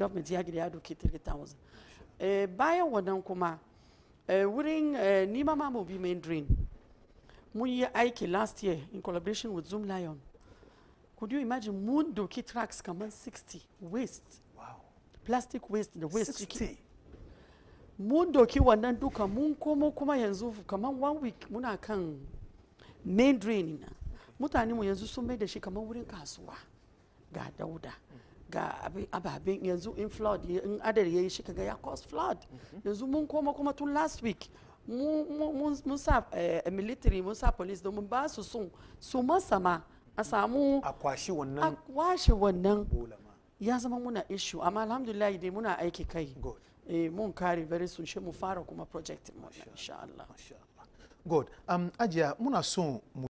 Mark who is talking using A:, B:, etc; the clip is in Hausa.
A: government ya gida ya doki 3000 eh, bayan wannan kuma eh, wurin eh, nima ma mu bi main drain mun yi aiki last year in collaboration with zoom lion could you imagine mun doki tracks kamar 60 waste
B: wow
A: plastic waste da waste ciki
B: 60
A: mun doki wannan duka mun komo kuma yanzu kamar one week muna kan main drain na mutane mu yanzu sun mai da shi kamar wurin kasuwa ga dauda ga abi- ababen yanzu in flood ya- in adar ya yi shi kaga ya cause flood yanzu mun koma kuma tun last week mu- mu- mun mun sa eh, military mun sa police domin ba su sun su masama a samu
B: a kwashi
A: a
B: wannan
A: washe wannan
B: bola ma
A: ya zama muna issue amma alhamdulillah dai muna aiki kai
B: good
A: eh, mun kare very soon shi mu fara kuma project mu insha Allah
B: masha Allah good um ajiya muna so mu